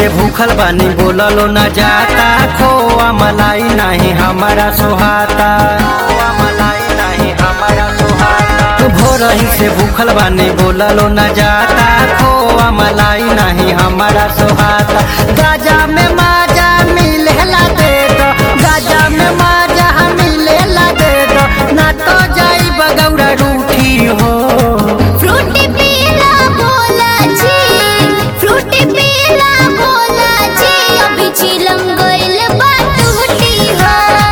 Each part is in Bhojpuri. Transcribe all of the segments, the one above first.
से भूखल बानी बोललो न जाता खोआ मलाई नहीं हमारा सुहाता खोआ मलाई नहीं हमारा सुहाता भोरही से भूखल बानी बोललो न जाता खोआ मलाई नहीं हमारा सुहाता गाजा में माजा मिलेला दे दो गाजा में माजा मिलेला दे दो ना तो जाई बगौरा रूठी हो फ्रूटी पीला भोला जी फ्रूटी पीला भोला जी अभी चिलम गइल बा टूटी हो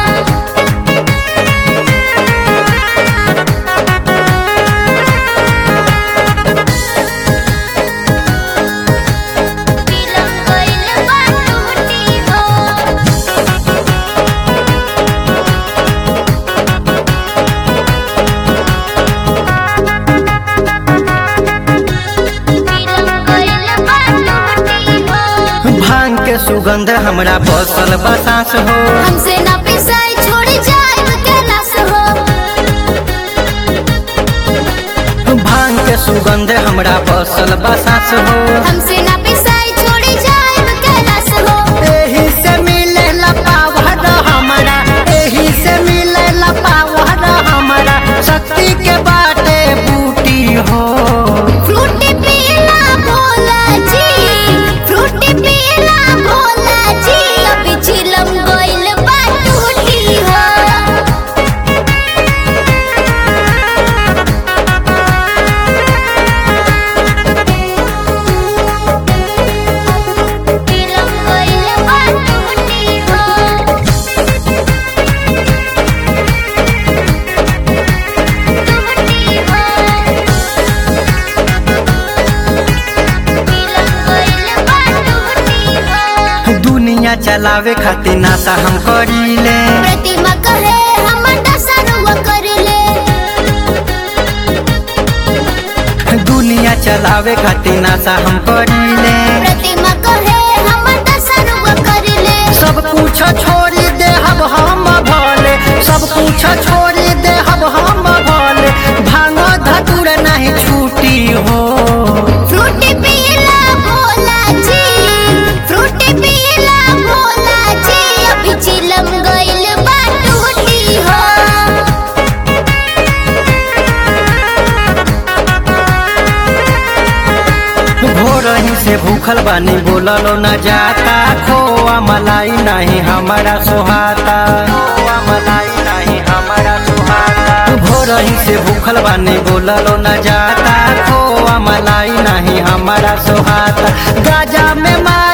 चिलम गइल बा टूटी हो चिलम गइल बा टूटी हो भांग के सुगंध हमरा बसल बसास हो हमसे ना पिसाई छोड़ जाए कैलाश हो भांग के सुगंध हमरा बसल बसास हो हमसे ना पिसाई छोड़ जाए कैलाश हो एही से मिले पावर हमरा एही से मिले पावर हमरा शक्ति के बाटे बूटी हो फ्रूटी पीला भोला जी फ्रूटी पीला भोला जी अभी चिलम गइल बा टूटी हो चिलम गइल बा टूटी हो टूटी हो दुनिया चलावे खातिर नाता हम करीले प्रतिमा कहे हम दसनुआ कर ले दुनिया चलावे खातिर नाता हम करीले प्रतिमा कहे हम दसनुआ कर ले सब कुछ छोड़ी दे हम हम भले सब कुछ छोड़ी दे हम हम भले भांग धतुर नहीं छूटी हो फ्रूटी पीला भोला जी फ्रूटी पीला भोला जी अभी चिलम गइल बा टूटी हो भोरही से भूखल बानी बोललो न जाता खोआ मलाई नहीं हमारा सुहाता खोआ मलाई नहीं हमारा सुहाता भोरही से भूखल बानी बोललो न जाता खोआ मलाई नहीं हमारा सुहाता गाजा में मार